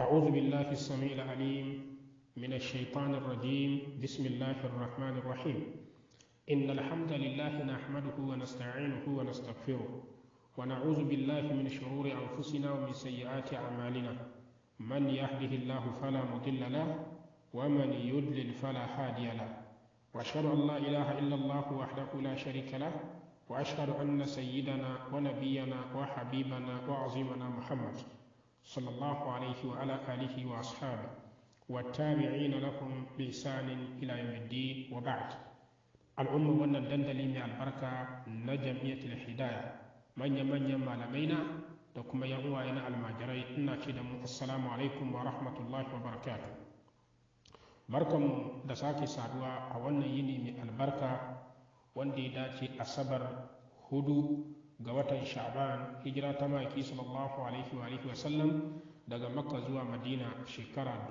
أعوذ بالله السميع العليم من الشيطان الرجيم بسم الله الرحمن الرحيم إن الحمد لله نحمده ونستعينه ونستغفره ونعوذ بالله من شرور أنفسنا ومن سيئات أعمالنا من يهده الله فلا مضل له ومن يضلل فلا هادي له وأشهد أن لا إله إلا الله وحده لا شريك له وأشهد أن سيدنا ونبينا وحبيبنا وعظيمنا محمد صلى الله عليه وعلى آله وأصحابه والتابعين لهم بإحسان إلى يوم الدين وبعد الأمة وانا دندلي من البركة نجمية الهداية من يمن يما لمينا دكما يغوى إنا الماجري إنا كدم السلام عليكم ورحمة الله وبركاته بركة دساكي سادوا أولنا يني من البركة وندي داتي أصبر هدو ga watan sha'ban hijira ta maki sallallahu alaihi wa alihi wasallam daga makka zuwa madina shekara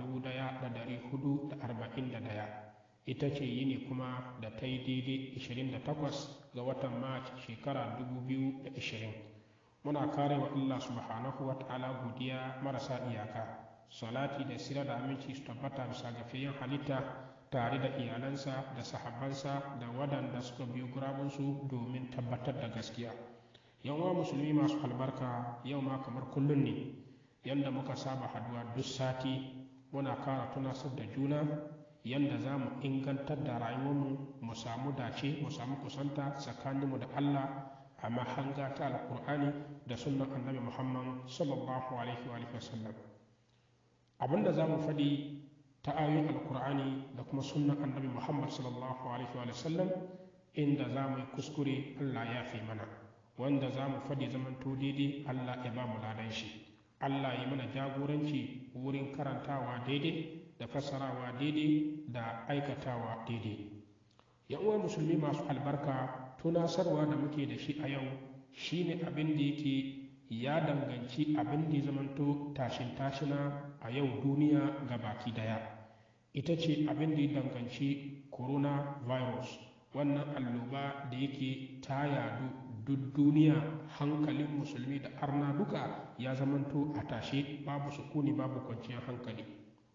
1441 ita ce yini kuma da ta yi daidai 28 ga watan march shekara 2020 muna kare wa allah subhanahu wa ta'ala godiya marasa iyaka salati da sira da aminci su tabbata bisa ga fiyin halitta tare da iyalansa da sahabbansa da waɗanda suka biyo gurabunsu domin tabbatar da gaskiya yan uwa musulmi masu albarka yau ma kamar kullum ne yadda muka saba haduwa duk sati muna kara tunasar da juna yadda za mu ingantar da rayuwarmu mu samu dace mu samu kusanta tsakaninmu da allah a mahanga ta alkur'ani da sunan annabi muhammad sallallahu alaihi wa sallam abinda za mu faɗi ta ayoyin alkur'ani da kuma sunan annabi muhammad sallallahu alaihi wa sallam inda za mu yi kuskure allah ya fi mana wanda za mu faɗi zamanto daidai Allah ya ba mu ladan shi Allah ya mana jagoranci wurin karantawa daidai da fassarawa daidai da aikatawa daidai yan uwa musulmi masu albarka tunasarwa da muke da shi a yau shine abin da yake ya danganci abin da ya zamanto tashin tashina a yau duniya ga baki daya ita ce abin da ya danganci coronavirus wannan alloba da yake ta yadu duk duniya hankalin musulmi da arna duka ya zamanto a tashe babu sukuni babu kwanciyar hankali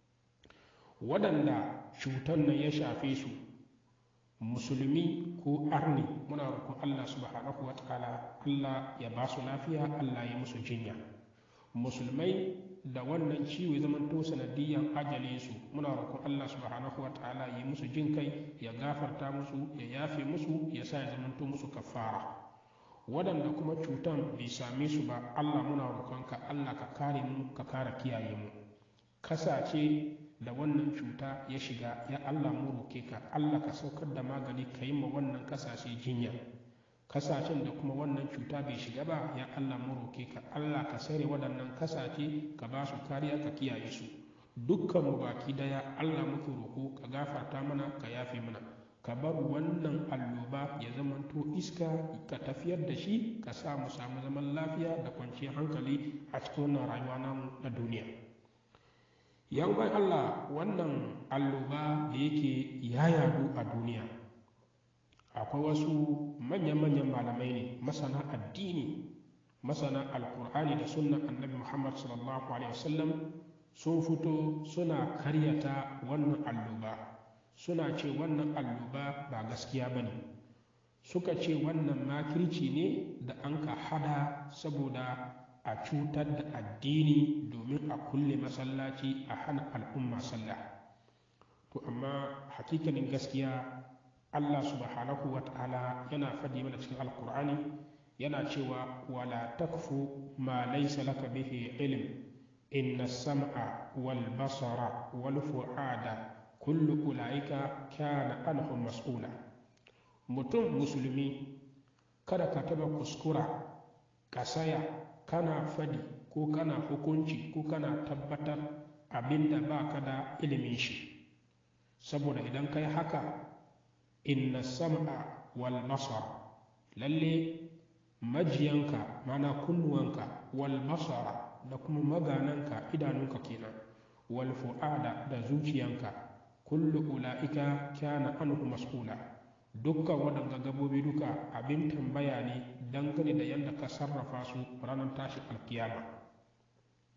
waɗanda cutar nan ya shafe su musulmi ko arni muna roƙon allah subhanahu wa ta'ala allah ya ba su lafiya allah ya musu jinya musulmai da wannan ciwo ya zamanto sanadiyan ajale su muna roƙon allah subhanahu wa ta'ala ya musu jin kai ya gafarta musu ya yafe musu ya sa ya zamanto musu kafara waɗanda kuma cutan bai same su ba allah muna roƙonka allah ka kare mu ka kare kiyaye mu kasace da wannan cuta ya shiga ya allah mu roke ka allah ka saukar da magani ka yi ma wannan kasashe jinya kasashen da kuma wannan cuta bai shiga ba ya allah mu roke ka allah ka sare waɗannan kasace ka ba su kariya ka kiyaye su dukkan mu baki daya allah muke roko ka gafarta mana ka yafe mana ka bar wannan alloba ya zamanto iska ka tafiyar da shi ka sa mu samu zaman lafiya da kwanciyar hankali a cikin wannan rayuwa namu na duniya yan bai allah wannan alloba da yake ya yadu a duniya akwai wasu manyan-manyan malamai ne masana addini masana alkur'ani da sunnan annabi muhammad sallallahu alaihi wasallam sun fito suna karyata wannan alloba suna ce wannan alluba ba gaskiya ba ne suka ce wannan makirci ne da an ka hada saboda a cutar da addini domin a kulle masallaci a hana al'umma sallah to amma hakikanin gaskiya allah subhanahu wa ta'ala yana faɗi mana cikin alkur'ani yana cewa wala takfu ma laysa laka bihi ilm inna sam'a wal basara wal fu'ada kullu ula'ika kana anhum mas'ula mutum musulmi kada ka taba kuskura ka saya kana fadi ko kana hukunci ko kana tabbatar abinda ba ka da ilimin shi saboda idan kai haka inna sam'a wal basar lalle majiyanka mana kunnuwanka wal basara da kuma magananka idanunka kenan wal fu'ada da zuciyanka kullu ula'ika kana anhu mas'ula dukkan waɗanda gabobi duka abin tambaya ne dangane da yadda ka sarrafa su ranar tashin alkiyama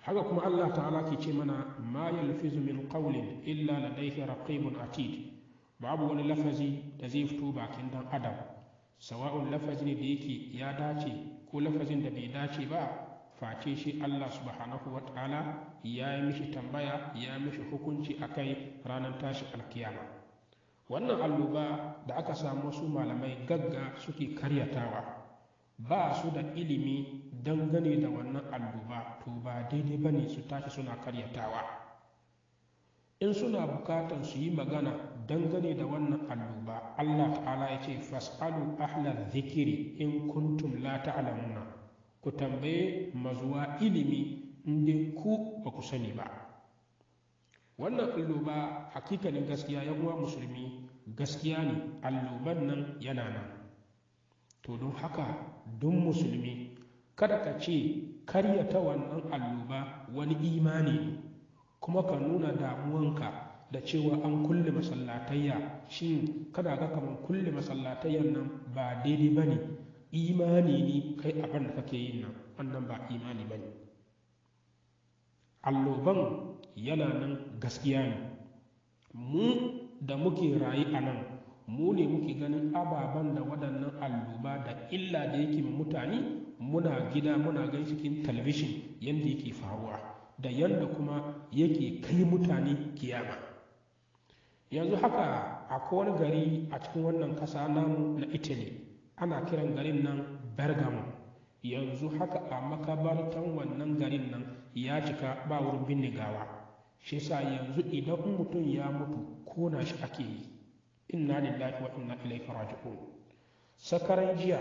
haka kuma Allah ta'ala ke ce mana ma yalfizu min qawlin illa ladayhi raqibun atid babu wani lafazi da zai fito bakin dan adam sawa'un lafazi ne da yake ya dace ko lafazin da bai dace ba face shi Allah subhanahu wa ta'ala ya yi mishi tambaya ya mishi hukunci a kai ranar tashi alkiyama wannan alluba da aka samu wasu malamai gagga suke karyatawa ba su da ilimi dangane da wannan alluba to ba daidai ba ne su tashi suna karyatawa in suna bukatan su yi magana dangane da wannan alluba Allah ta'ala ya ce fas'alu ahla zikiri in kuntum la ta'lamuna ku tambaye mazuwa ilimi inda ku ba ku sani ba wannan alloba hakikanin gaskiya yan uwa musulmi gaskiya ne alloban nan yana nan to don haka don musulmi kada ka ce karyata wannan alloba wani imani ne kuma ka nuna damuwanka da cewa an kulle masallatayya shin kada ga kamar kulle masallatayyan nan ba daidai ba ne imani ne kai abin da kake yin nan wannan ba imani ba ne alloban yana nan gaskiya ne mu da muke rayu a nan mu ne muke ganin ababen da waɗannan alloba da illa da yake mutane muna gida muna gan cikin talabishin yadda yake faruwa da yadda kuma yake kai mutane kiyama yanzu haka akwai wani gari a cikin wannan ƙasa namu na italy ana kiran garin nan bergamo yanzu haka a makabartan wannan garin nan ya cika ba wurin binne gawa shi sa yanzu idan mutum ya mutu kona shi ake yi inna lillahi wa inna ilaihi raji'un sakaran jiya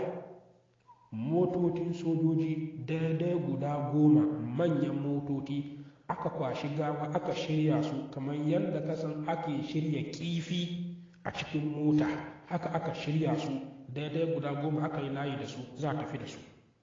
motocin sojoji daidai guda goma manyan motoci aka kwashi gawa aka shirya su kamar yadda kasan ake shirya kifi a cikin mota haka aka shirya su daidai guda goma aka yi layi da su za a tafi da su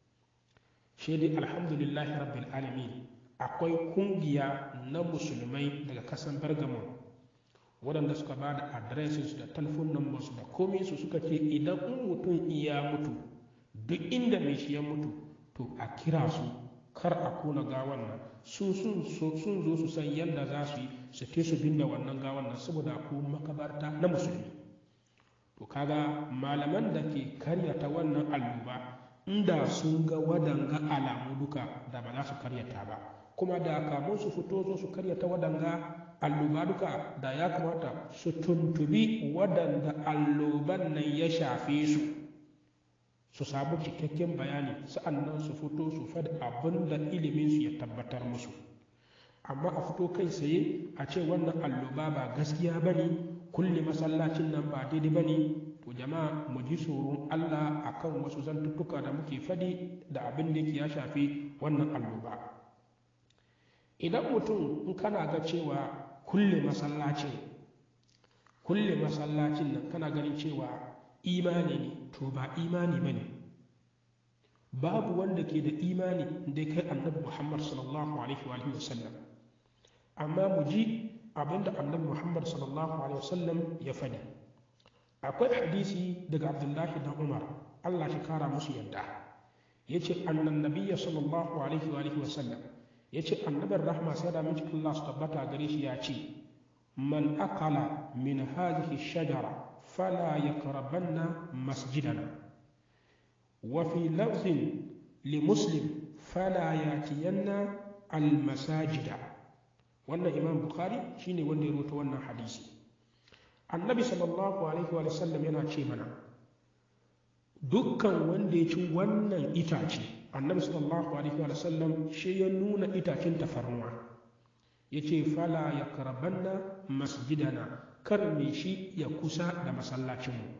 shi dai alhamdulillahi rabbil alamin akwai kungiya na musulmai daga kasan bergamo waɗanda suka ba da adresis da telefon numbers da komai su suka ce idan in mutum iya mutu duk inda mai shi ya mutu to a kira su kar a kona gawan nan su sun zo su san yadda za su yi su te su binne wannan gawan nan saboda ku makabarta na musulmi to kaga malaman da ke karyata wannan alluba inda sun ga wadanga alamu duka da ba za su karyata ba kuma da kamun su fito zo su karyata wadanga alluba duka da ya kamata su tuntubi wadanda alluban nan ya shafe su su samu cikakken bayani sa'annan su fito su faɗi abin da iliminsu ya tabbatar musu amma a fito kai tsaye a ce wannan alluba ba gaskiya ba ne kulle masallacin nan ba daidai ba ne to jama'a mu ji tsoron allah akan wasu zantuttuka da muke faɗi da abin da ya shafi wannan alluba idan mutum in kana ga cewa kulle masallacin kulle masallacin nan kana ganin cewa imani ne to ba imani ba ne babu wanda ke da imani da kai annabi muhammad sallallahu alaihi wa sallam amma mu ji abinda annabi muhammad sallallahu alaihi wasallam ya faɗi akwai hadisi daga abdullahi dan umar allah shi kara musu yadda ya ce annan nabiya sallallahu alaihi wa sallam ya ce annabin rahma sai da miji allah su tabbata gare shi ya ce man akala min hadhihi shajara fala yaqrabanna masjidana wa fi lafzin li muslim fala yatiyanna al masajida wannan imam bukhari shine wanda ya rubuta wannan hadisi annabi sallallahu alaihi wa sallam yana ce mana dukkan wanda ya ci wannan itace annabi sallallahu alaihi wa sallam shi ya nuna itacen tafarnuwa ya ce fala ya karabanna masjidana kar me shi ya kusa da masallacinmu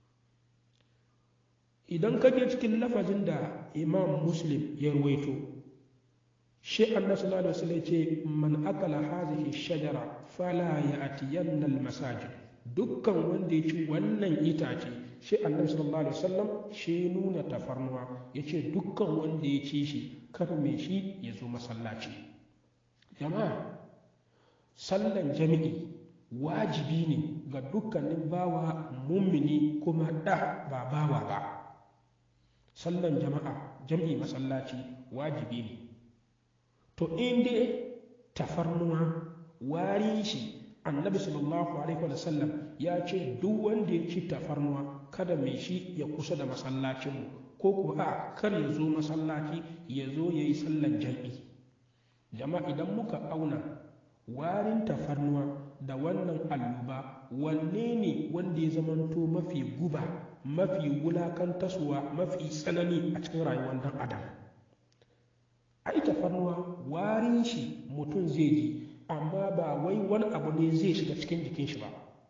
idan ka je cikin lafazin da imam muslim ya ruwaito shi annabi sallallahu alaihi wasallam ce man akala hadhihi shajara fala ya'tiyanna al-masajid dukkan wanda ya ci wannan itace shi annabi sallallahu alaihi wasallam shi nuna tafarnuwa yace dukkan wanda ya ci shi kar me shi ya zo masallaci jama'a sallan jami'i wajibi ne ga dukkanin bawa mummini kuma da ba bawa ba sallan jama'a jami'i masallaci wajibi ne to in dai tafarnuwa warin shi annabi sallallahu alaihi wa sallam ya ce duk wanda ya ci tafarnuwa kada mai shi ya kusa da masallacinmu ko kuwa a kar ya zo masallaci ya zo ya yi sallan jam'i jama'a idan muka auna warin tafarnuwa da wannan alluba wanne ne wanda ya zamanto mafi guba mafi wulakantaswa mafi tsanani a cikin rayuwar dan adam ai tafarnuwa warin shi mutum zai ji amma ba wai wani abu ne zai shiga cikin jikin shi ba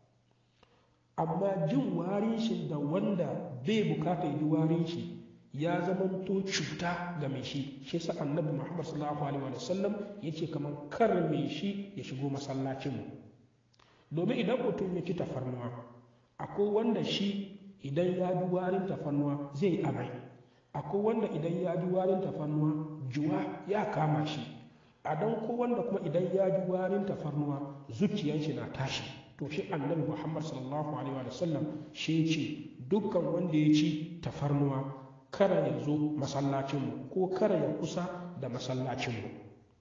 amma jin warin shi da wanda bai bukata ya ji warin shi ya zamanto cuta ga mai shi shi sa annabi muhammad sallallahu alaihi wa sallam ya ce kamar kar mai shi ya shigo masallacin mu domin idan mutum ya ci tafarnuwa akwai wanda shi idan ya ji warin tafarnuwa zai amai akwai wanda idan ya ji warin tafarnuwa juwa ya kama shi a dan ko wanda kuma idan ya ji warin tafarnuwa zuciyar shi na tashi to shi annabi muhammad sallallahu alaihi wa sallam shi ce dukkan wanda ya ci tafarnuwa kara ya zo masallacinmu ko kara ya kusa da masallacinmu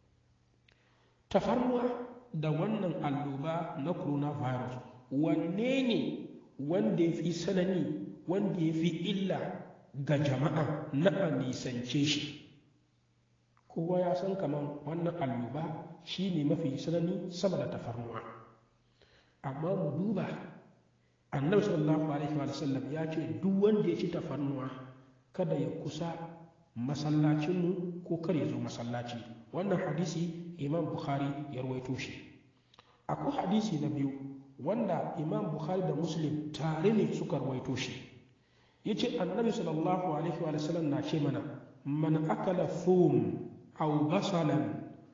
tafarnuwa da wannan alloba na coronavirus wanne ne wanda ya fi sanani wanda ya fi illa ga jama'a na a nisance shi kowa ya san kamar wannan alloba shi ne mafi sanani sama da tafarnuwa amma mu duba annabi sallallahu alaihi wa sallam ya ce duk wanda ya ci tafarnuwa kada ya kusa masallacinmu ko kar ya zo masallaci wannan hadisi imam bukhari ya rawaito shi akwai hadisi na biyu wanda imam bukhari da muslim tare ne suka rawaito shi ya ce annabi sallallahu alaihi wa sallam na ce mana man akala thum aw basalan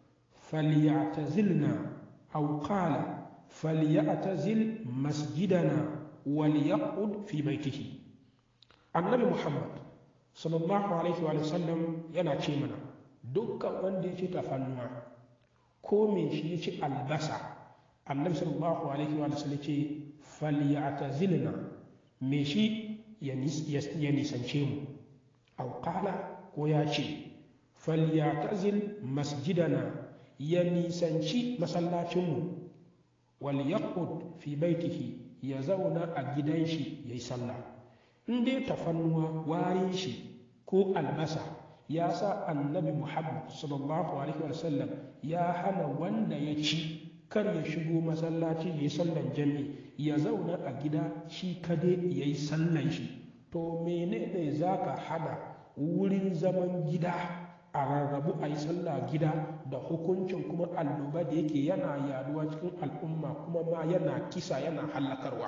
falyatazilna aw qala falyatazil masjidana walyaqud fi baitihi annabi muhammad sallallahu alaihi wa sallam yana ce mana dukkan wanda ya ci tafannuwa ko me shi ya ci albasa annabi sallallahu alaihi wa sallam ce falyatazilna me shi ya nisance mu aw qala ko ya ce falyatazil masjidana ya nisanci masallacinmu wal yaqud fi baitihi ya zauna a gidan shi yayi sallah in dai tafannuwa warin shi ko albasa ya sa annabi muhammad sallallahu alaihi wasallam ya hana wanda ya ci kar ya shigo masallaci ya yi sallan jami ya zauna a gida shi kade ya yi sallan shi to menene za ka hana wurin zaman gida a rarrabu a yi sallah gida da hukuncin kuma alluba da yake yana yaduwa cikin al'umma kuma ma yana kisa yana hallakarwa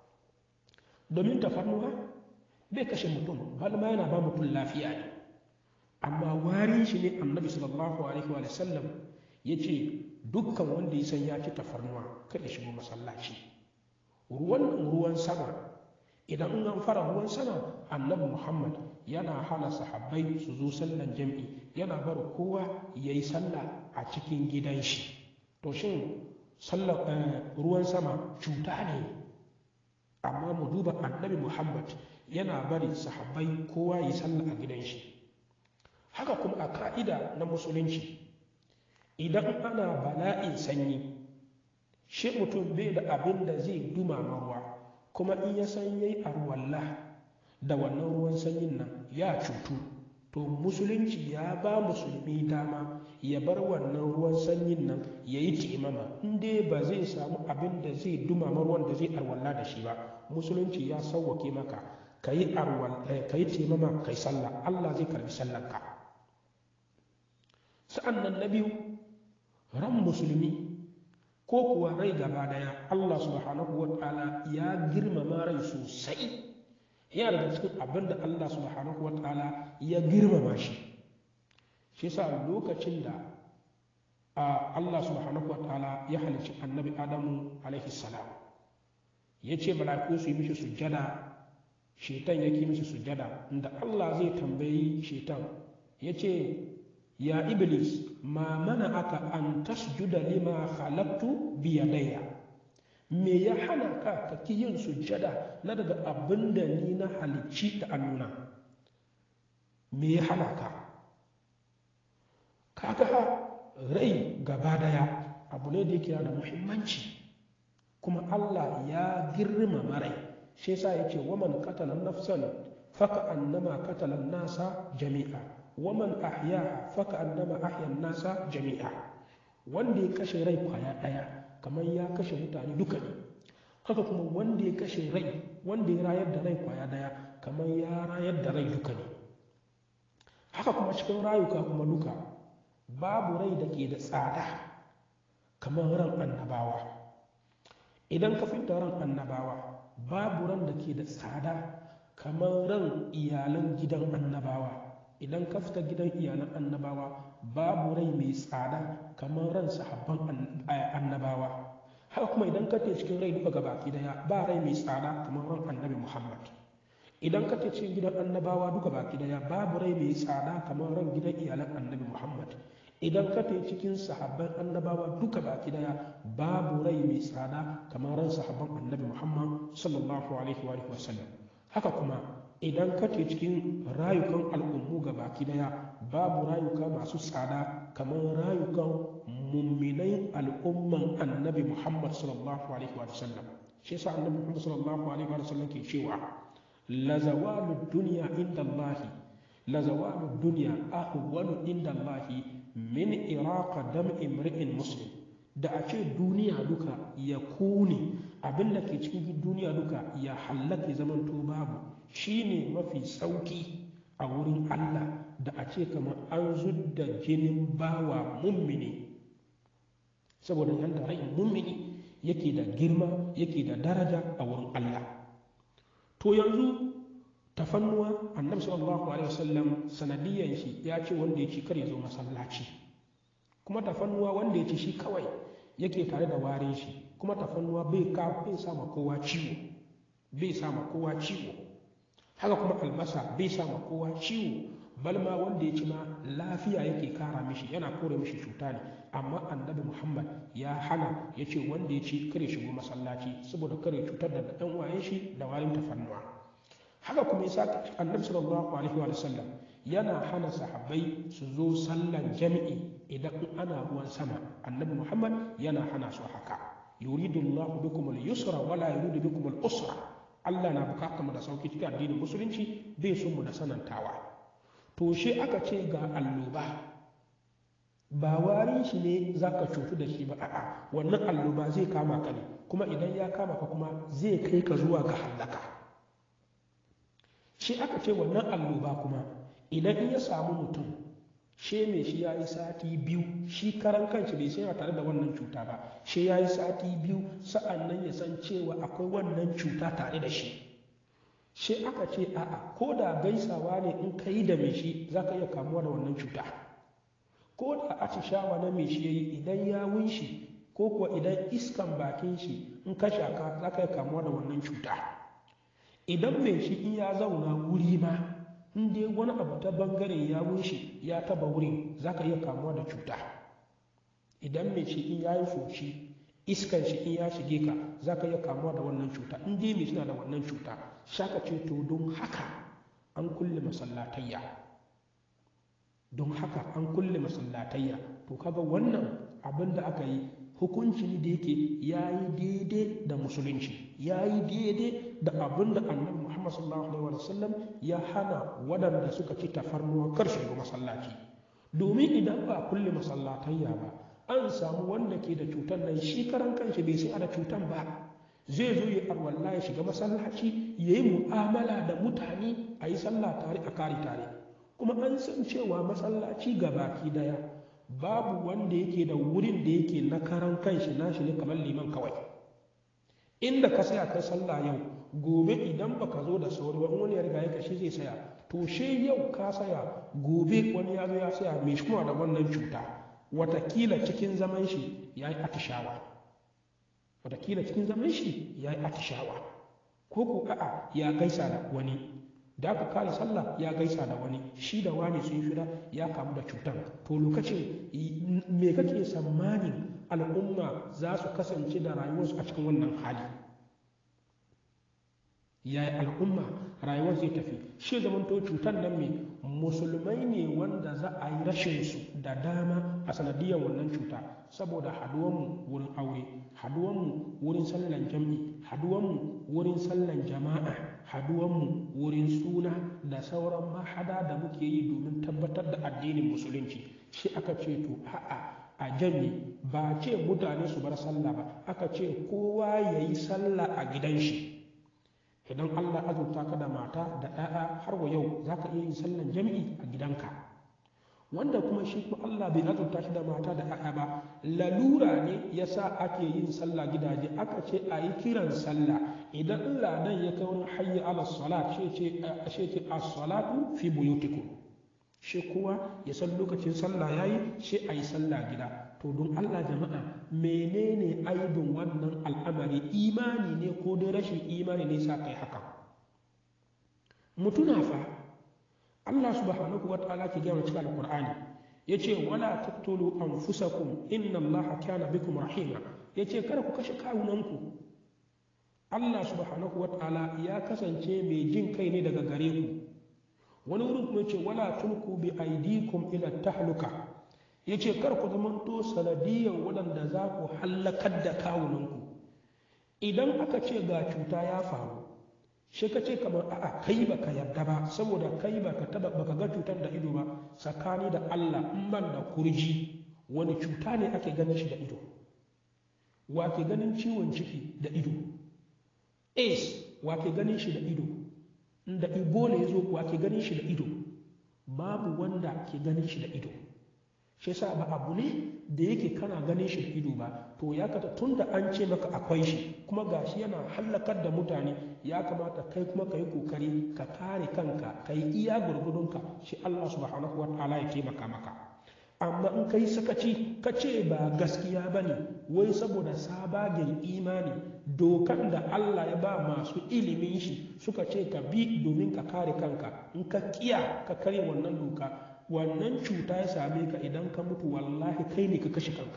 domin tafarnuwa bai kashe mutum bal ma yana ba mutum lafiya ne amma warin shi ne annabi sallallahu alaihi wa sallam ya ce dukkan wanda ya san ya ci tafarnuwa kada shigo masallaci ruwan ruwan sama idan an fara ruwan sama annabi muhammad yana hana sahabbai su zo sallan jam'i yana bar kowa ya yi sallah a cikin gidan shi to shin ruwan sama cuta ne amma mu duba annabi muhammad yana bari sahabbai kowa yi sallah a gidan shi haka kuma a ka'ida na musulunci idan ana bala'in sanyi shi mutum bai da abin da zai dumama ruwa kuma in ya san yayi arwalla da wannan ruwan sanyin nan ya cutu to musulunci ya ba musulmi dama ya bar wannan ruwan sanyin nan ya yi timama in dai ba zai samu abin da zai dumama ruwan da zai arwalla da shi ba musulunci ya sauwake maka ka yi taimama ka yi sallah Allah zai karbi sallanka sa'an nan na biyu ran musulmi ko kuwa rai gaba daya Allah subhanahu wa ta'ala ya girmama rai sosai yana daga cikin abin da Allah subhanahu wa ta'ala ya girmama shi shi sa lokacin da Allah subhanahu wa ta'ala ya halicci annabi Adamu alaihi salam ya ce mala'iku su yi mishi sujjada shetan ya ki mishi sujjada inda Allah zai tambayi shetan ya ce ya iblis ma mana aka an tasjuda lima khalaqtu biyadaya me ya hana ka ka ki yin sujjada na daga abin da ni na halicci da annuna me ya hana ka kaga rai gaba daya abu ne da yake da muhimmanci kuma Allah ya girmama rai shi yasa yake waman qatala nafsan faka annama qatala nasa jami'a waman ahyaha faka annama ahya nasa jami'a wanda ya kashe rai kwaya daya kamar ya kashe mutane duka ne haka kuma wanda ya kashe rai wanda ya rayar da rai kwaya daya kamar ya rayar da rai duka ne haka kuma cikin rayuka kuma duka babu rai da ke da tsada kamar ran annabawa idan ka fita ran annabawa babu ran da ke da tsada kamar ran iyalan gidan annabawa idan ka fita gidan iyalan annabawa babu rai mai tsada kamar ran sahabban annabawa haka kuma idan ka ce cikin rai duka gabaki daya ba rai mai tsada kamar ran annabi muhammad idan ka ce cikin gidan annabawa duka baki daya babu rai mai tsada kamar ran gidan iyalan annabi muhammad idan ka ce cikin sahabban annabawa duka baki daya babu rai mai tsada kamar ran sahabban annabi muhammad sallallahu alaihi wa sallam haka kuma idan ka ce cikin rayukan al'ummu ga baki daya babu rayuka masu tsada kamar rayukan mumminai al'umman annabi muhammad sallallahu alaihi wa sallam shi yasa annabi muhammad sallallahu alaihi wa sallam ke cewa la zawalu dunya inda allah la zawalu dunya ahwanu inda allah min iraqa dam'i imri'in muslim da a ce duniya duka ya kone abin da ke cikin duniya duka ya hallaka zaman to babu shine mafi sauki a wurin Allah da a ce kamar an zudda jinin bawa mummini saboda yadda rai mummini yake da girma yake da daraja a wurin Allah to yanzu tafannuwa annabi sallallahu alaihi wasallam sanadiyan shi ya ce wanda ya ci kar ya zo masallaci kuma tafannuwa wanda ya ci shi kawai yake tare da warin shi kuma tafannuwa bai ka bai sama kowa ciwo bai sama kowa ciwo haka kuma albasa bai sama kowa ciwo balma wanda ya ci ma lafiya yake kara mishi yana kore mishi cuta ne amma annabi muhammad ya hana ya ce wanda ya ci kare shigo masallaci saboda kare cutar da ɗan wayen shi da warin tafannuwa haka kuma yasa annabi sallallahu alaihi wa sallam yana hana sahabbai su zo sallan jami'i idan ana ruwan sama annabi muhammad yana hana su haka yuridu allah bikum al-yusra wala yuridu bikum al-usra allah na bukatar mu da sauki cikin addinin musulunci bai son mu da sanantawa to shi aka ce ga alluba ba warin shi ne zaka cutu da shi ba a'a wannan alluba zai kama ka ne kuma idan ya kama ka kuma zai kai ka zuwa ga hallaka shi aka ce wannan alluba kuma idan in ya samu mutum she mai shi ya yi sati biyu shi karan kanshi bai sai tare da wannan cuta ba she ya yi sati biyu sa'an nan ya san cewa akwai wannan cuta tare da shi she aka ce a'a ko da gaisawa ne in ka yi da mai shi za ka iya kamuwa da wannan cuta ko da atishawa na mai shi ya yi idan ya wunshi ko kuwa idan iskan bakin shi in ka shaka za ka iya kamuwa da wannan cuta idan mai shi in ya zauna wuri ma in dai wani abu ta bangare ya wuce ya taba wurin za ka iya kamuwa da cuta idan mai shi in ya yi foshi iskan shi in ya shige ka za ka iya kamuwa da wannan cuta in dai mai suna da wannan cuta shaka ce to don haka an kulle masallatayya don haka an kulle masallatayya to kaga wannan abin da aka yi hukuncin da yake ya yi daidai da musulunci ya yi daidai da abin da annabi muhammad sallallahu alaihi wasallam ya hana waɗanda suka ci tafarnuwa kar shiga masallaci domin idan ba kulle masallatayya ba an samu wanda ke da cutar nan shi karan kanshi bai sai da cutar ba zai zo ya arwalla ya shiga masallaci ya yi mu'amala da mutane a yi sallah tare a kare tare kuma an san cewa masallaci ga baki daya babu wanda yake da wurin da yake na karan kanshi nashi ne kamar liman kawai inda ka saya kai sallah yau gobe idan baka zo da sauri ba wani ya riga ya kashi zai saya to she yau ka saya gobe wani ya zo ya saya mai shi kuma da wannan cuta watakila cikin zaman shi ya yi atishawa watakila cikin zaman shi ya yi atishawa ko ko a'a ya gaisa da wani da aka kare sallah ya gaisa da wani shi da wani sun fira ya kamu da cutar to lokacin me kake tsammanin al'umma za su kasance da rayuwarsu a cikin wannan hali yaya al'umma rayuwar zai tafi shi zamanto cutar nan mai musulmai ne wanda za a yi rashin su da dama a sanadiyar wannan cuta saboda haduwanmu wurin aure haduwanmu wurin sallan jam'i haduwanmu wurin sallan jama'a haduwanmu wurin suna da sauran mahada da muke yi domin tabbatar da addinin musulunci shi aka ce to a'a a jami ba ce mutane su bar sallah ba aka ce kowa ya yi sallah a gidan shi idan allah azurta ka da mata da ɗaya har wa yau za ka iya yin sallan jami'i a gidanka wanda kuma shi kuma allah bai azurta shi da mata da ɗaya ba lalura ne ya sa ake yin sallah gidaje aka ce a yi kiran sallah idan allah nan ya kai wani hayya ala salat shi ce as-salatu fi buyutikum shi kowa ya san lokacin sallah ya yi shi a yi sallah gida to don allah jama'a menene aibin wannan al'amari imani ne ko dai rashin imani ne sa kai haka mutuna fa allah subhanahu wa ta'ala ke gaya cikin alqur'ani yace wala taqtulu anfusakum inna allaha kana bikum rahima yace kada ku kashe kawunanku allah subhanahu wa ta'ala ya kasance mai jin kai ne daga gare ku wani wurin kuma ce wala tulku bi aidikum ila tahluka yace kar ku zamanto sanadiyan waɗanda za ku hallakar da kawunanku idan aka ce ga cuta ya faru shi ka ce kamar a'a kai baka yarda ba saboda kai baka taba baka ga cutar da ido ba tsakani da Allah in ban da kurji wani cuta ne ake ganin shi da ido wa ke ganin ciwon ciki da ido ace wa ke ganin shi da ido da ebola ya zo kuwa ke ganin shi da ido babu wanda ke ganin shi da ido shi yasa ba abu ne da yake kana ganin shi da ido ba to ya kata tun da an ce maka akwai shi kuma gashi yana hallakar da mutane ya kamata kai kuma ka yi kokari ka kare kanka ka yi iya gurgudunka shi Allah subhanahu wa ta'ala ya taimaka maka amma in kai sakaci ka ce ba gaskiya ba ne wai saboda sabagen imani dokan da Allah ya ba masu ilimin shi suka ce ka bi domin ka kare kanka in ka kiya ka karya wannan doka wannan cuta ya same ka idan ka mutu wallahi kai ne ka kashe kanka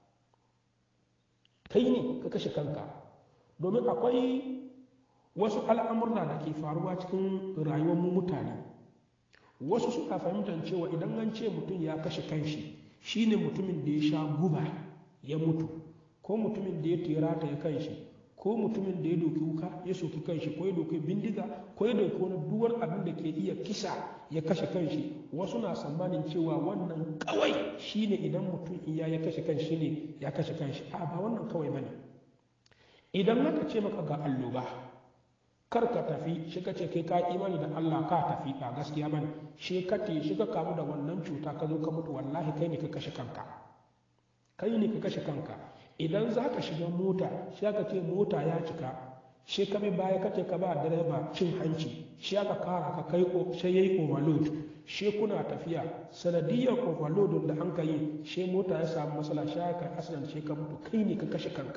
kai ne ka kashe kanka domin akwai wasu al'amurra da ke faruwa cikin rayuwar mu mutane wasu suka fahimtar cewa idan an ce mutum ya kashe kanshi shine mutumin da ya sha guba ya mutu ko mutumin da ya terata ya kanshi ko mutumin da ya doki wuka ya soki kanshi ko ya doki bindiga ko ya doki wani duwar abin da ke iya kisa ya kashe kanshi wasu na tsammanin cewa wannan kawai shine idan mutum iya ya kashe kanshi ne ya kashe kanshi a ba wannan kawai bane idan aka ce maka ga alloba kar ka tafi shi ka ce kai ka imani da Allah ka tafi ba gaskiya bane shi ka te shi ka kamu da wannan cuta ka zo ka mutu wallahi kai ne ka kashe kanka kai ne ka kashe kanka idan za ka shiga mota shi aka ce mota ya cika shi ka bi baya kace ka ba direba cin hanci shi aka kara ka kai sai yayi overload shi kuna tafiya sanadiyar overload da an ka yi shi mota ya samu matsala shi aka asirin shi ka mutu kai ne ka kashe kanka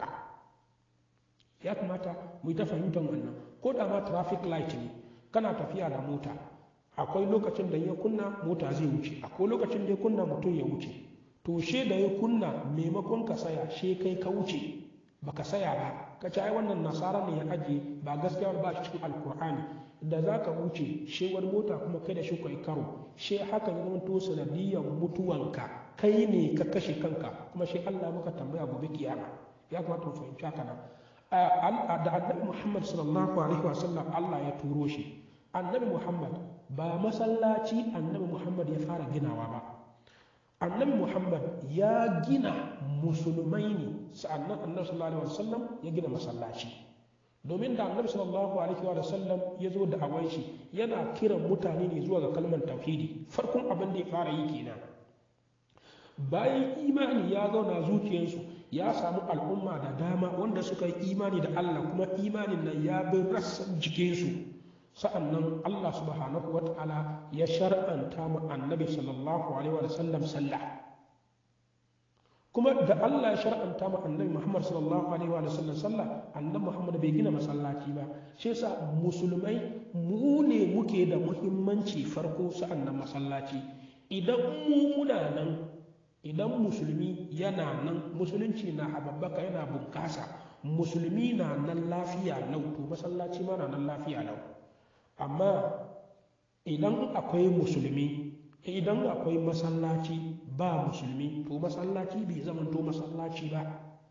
ya kamata mu yi ta fahimtar wannan ko da ma traffic light ne kana tafiya da mota akwai lokacin da ya kunna mota zai wuce akwai lokacin da ya kunna mutum ya wuce to she da ya kunna maimakon ka saya she kai ka wuce baka saya ba ka ci ai wannan nasara ne ya aje ba gaskiya ba shi cikin alkur'ani da za ka wuce she wani mota kuma kai da shi kai karo she haka ya zama to sanadiyyar mutuwanka kai ne ka kashe kanka kuma shi Allah maka tambaya gobe kiyama ya kamata mu fahimci haka nan da annabi Muhammad sallallahu alaihi wasallam Allah ya turo shi annabi Muhammad ba masallaci annabi Muhammad ya fara ginawa ba annabi Muhammad ya gina musulmai ne sa'annan annabi sallallahu alaihi wasallam ya gina masallaci domin da annabi sallallahu alaihi wasallam ya zo da awan shi yana kiran mutane ne zuwa ga kalmar tauhidi farkon abin da ya fara yi kenan bayan imani ya zauna zuciyarsu ya samu al'umma da dama wanda suka yi imani da Allah kuma imanin nan ya bi rassan jikinsu sa'annan Allah subhanahu wa ta'ala ya shar'anta mu annabi sallallahu alaihi wa sallam sallah kuma da Allah ya shar'anta mu annabi Muhammad sallallahu alaihi wa sallam sallah annabi Muhammad bai gina masallaci ba shi yasa musulmai mu ne muke da muhimmanci farko sa'annan masallaci idan mu muna nan idan musulmi yana nan musulunci na hababbaka yana bunkasa musulmi na nan lafiya lau to masallaci ma na nan lafiya lau amma idan akwai musulmi idan akwai masallaci ba musulmi to masallaci bai zamanto masallaci ba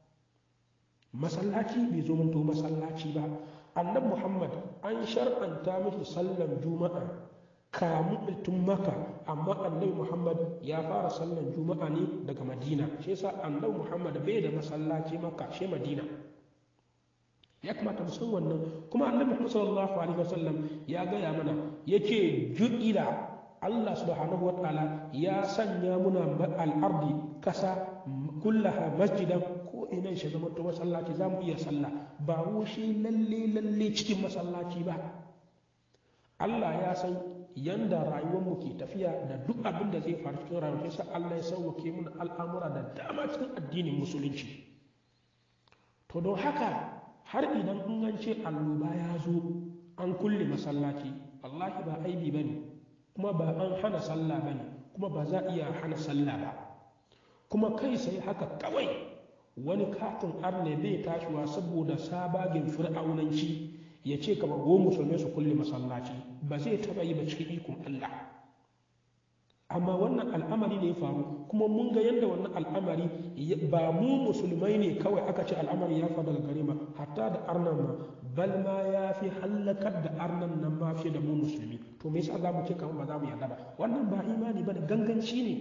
masallaci bai zamanto masallaci ba annabi muhammad an shar'anta mishi sallan juma'a kamun tun maka amma annabi muhammad ya fara sallan juma'a ne daga madina shi yasa annabi muhammad bai da masallaci maka shi madina ya kamata mu san wannan kuma annabi muhammad sallallahu alaihi wasallam ya gaya mana yace ju'ila Allah subhanahu wa ta'ala ya sanya muna al'ardi kasa kullaha masjidan ko ina shi zama to masallaci za mu iya sallah ba shi lalle lalle cikin masallaci ba Allah ya san yanda rayuwarmu ke tafiya da duk abin da zai faru cikin rayuwar sai Allah ya sauwake mana al'amura da dama cikin addinin musulunci to don haka har idan in an ce alluba ya zo an kulle masallaci wallahi ba aibi bane kuma ba an hana sallah ba ne kuma ba za a iya hana sallah ba kuma kai sai haka kawai wani katin arne bai tashiwa saboda sabagin fir'aunanci ya ce kama go musulmai su kulle masallaci ba zai taba yi ba cikin ikon Allah amma wannan al'amari ne ya faru kuma mun ga yadda wannan al'amari ba mu musulmai ne kawai aka ce al'amari ya faru daga gare ma hatta da arnan ma bal ma ya fi hallakar da arnan nan ma fi da mu musulmi to me yasa za mu ce kamar ba za mu yarda ba wannan ba imani ba ganganci ne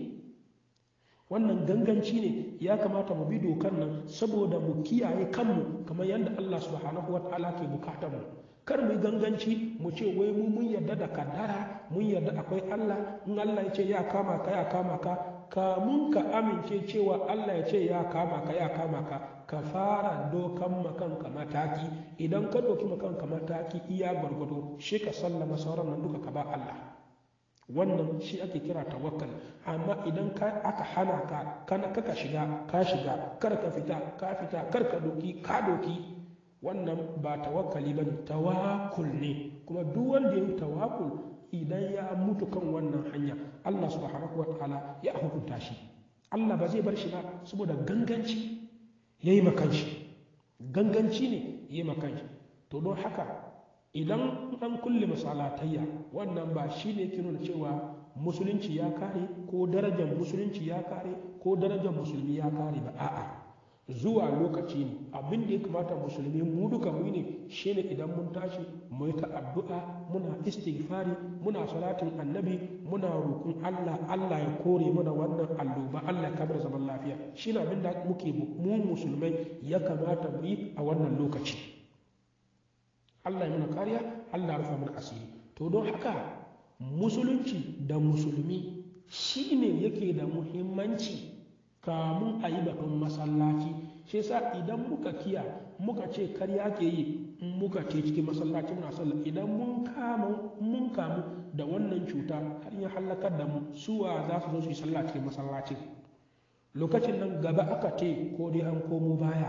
wannan ganganci ne ya kamata mu bi dokar nan saboda mu kiyaye kanmu kamar yadda Allah subhanahu wa ta'ala ke bukatar mu kar mu ganganci mu ce wai mu mun yarda da kaddara mun yarda akwai Allah in Allah ya ce ya kama ka ya kama ka kamun ka amince cewa Allah ya ce ya kama ka ya kama ka ka fara dokan makanka mataki idan ka doki makanka mataki iya gwargwado shi ka sallama sauran nan duka ka ba Allah wannan shi ake kira tawakkal amma idan ka aka hana ka kana kaka shiga ka shiga kar ka fita ka fita kar ka doki ka doki wannan ba tawakkali ba ne tawakkul ne kuma duk wanda ya yi tawakkul idan ya mutu kan wannan hanya Allah subhanahu wa ta'ala ya hukunta shi Allah ba zai bar shi ba saboda ganganci ya yi makanshi ganganci ne ya yi makanshi to don haka idan an kulle masalatayya wannan ba shi ne ke nuna cewa musulunci ya kare ko darajar musulunci ya kare ko darajar musulmi ya kare ba a'a zuwa lokaci ne abin da ya kamata musulmi mu duka mu ne shine idan mun tashi mu ta addu'a muna istighfari muna salatin annabi muna roƙon Allah Allah ya kore mana wannan alloba Allah ya kamar zaman lafiya shine abin da muke mu musulmai ya kamata mu yi a wannan lokaci Allah ya mana kariya Allah ya rufa mana asiri to don haka musulunci da musulmi shine yake da muhimmanci kamun a yi batun masallaci shi yasa idan muka kiya muka ce karya ke yi in muka ce cikin masallaci muna sallah idan mun kama mun kamu da wannan cuta har ya halakar da mu suwa za su zo su yi sallah cikin masallacin lokacin nan gaba aka ce ko dai an komo baya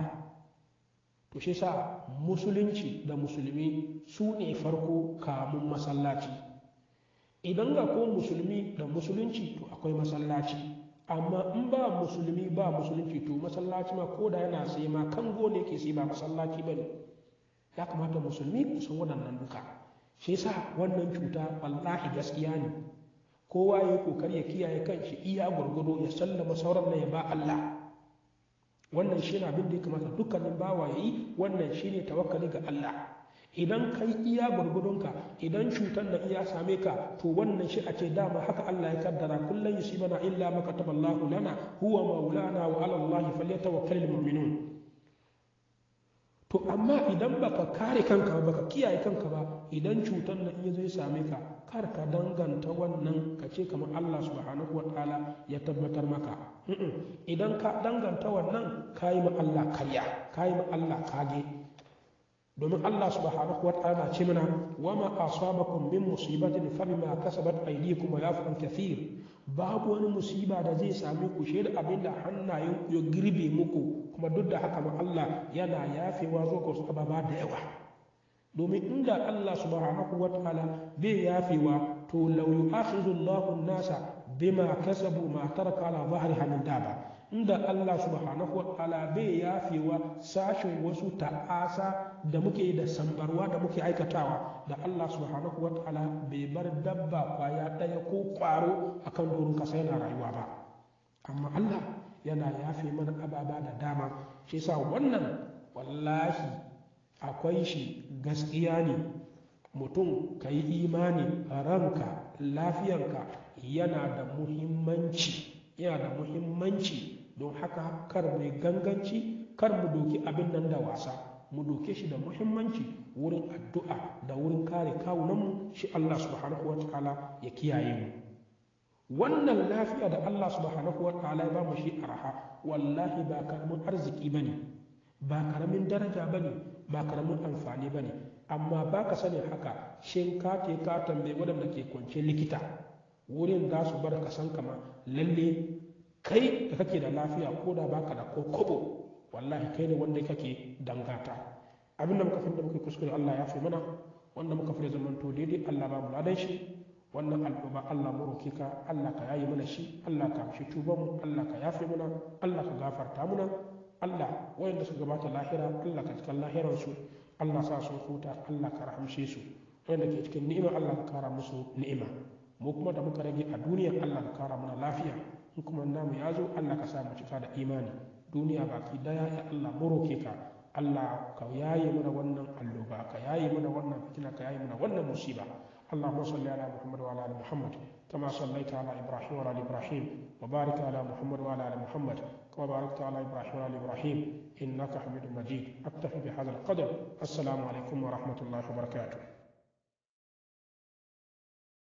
to shi yasa musulunci da musulmi su ne farko kamun masallaci idan ga ko musulmi da musulunci to akwai masallaci amma in ba musulmi ba musulunci to masallaci ma ko da yana sai ma kango ne ke sai ba masallaci ba ne ya kamata musulmi ku san waɗannan duka shi yasa wannan cuta wallahi gaskiya ne kowa ya kokari ya kiyaye kanshi iya gwargwado ya sallama sauran na ya ba Allah wannan shi ne abin da ya kamata dukkanin bawa ya yi wannan shi ne tawakkali ga Allah idan kai iya gwargwadonka idan cutar da iya same ka to wannan shi a ce dama haka Allah ya kaddara kullum yusibana illa ma kataballahu lana huwa maulana wa ala Allah falyatawakkalul mu'minun to amma idan baka kare kanka ba baka kiyaye kanka ba idan cutar da iya zai same ka kar ka danganta wannan ka ce kamar Allah subhanahu wataala ya tabbatar maka idan ka danganta wannan kayi ma Allah karya kayi ma Allah kage domin Allah subhanahu wa ta'ala ce mana wa ma asabakum min musibatin fa bima kasabat aydikum wa yafu an kathir babu wani musiba da zai same ku shi da abin da hannayen ku ya girbe muku kuma duk da haka ma Allah yana yafewa zo ku ababa da yawa domin inda Allah subhanahu wa ta'ala bai yafewa to law yu'akhidhu Allahu an-nasa bima kasabu ma taraka ala dhahriha min daba inda Allah subhanahu wataala bai yafewa sashin wasu ta'asa da muke da sambarwa da muke aikatawa da Allah subhanahu wataala bai bar dabba kwaya ɗaya ko kwaro akan doron kasa yana rayuwa ba amma Allah yana yafe mana ababa da dama shi yasa wannan wallahi akwai shi gaskiya ne mutum ka yi imani ranka lafiyanka yana da muhimmanci yana da muhimmanci don haka kar mu ganganci kar mu doki abin nan da wasa mu doke shi da muhimmanci wurin addu'a da wurin kare kawunanmu shi Allah subhanahu wa ta'ala ya kiyaye mu wannan lafiya da Allah subhanahu wa ta'ala ya ba mu shi araha wallahi ba karamin arziki bane ba karamin daraja bane ba karamin amfani bane amma ba ka sani haka shin ka te ka tambaye waɗanda ke kwance likita wurin za su bar ka san kama lalle kai da kake da lafiya ko da baka da ko kobo wallahi kai ne wanda kake dangata abinda muka fi da muka kuskure Allah ya fi mana wanda muka fi zamanto daidai Allah ba mu ladan shi wannan al'umma Allah mu roke ka Allah ka yayi mana shi Allah ka amshi tuban mu Allah ka yafe mana Allah ka gafarta mana Allah wayanda suka gabata lahira Allah ka cikin lahiran su Allah sa su huta Allah ka rahamshe su wayanda ke cikin ni'ima Allah ka kara musu ni'ima mu kuma da muka rage a duniya Allah ka kara mana lafiya in kuma namu ya zo Allah ka sa mu cika da imani duniya baki daya ya Allah mu roke ka Allah ka yaye mana wannan alloba ka yaye mana wannan fitina ka yaye mana wannan musiba اللهم صل على محمد وعلى ال محمد كما صليت على ابراهيم وعلى ال ابراهيم وبارك على محمد وعلى ال محمد كما باركت على ابراهيم وعلى ال ابراهيم انك حميد مجيد اكتفي بهذا القدر السلام عليكم ورحمه الله وبركاته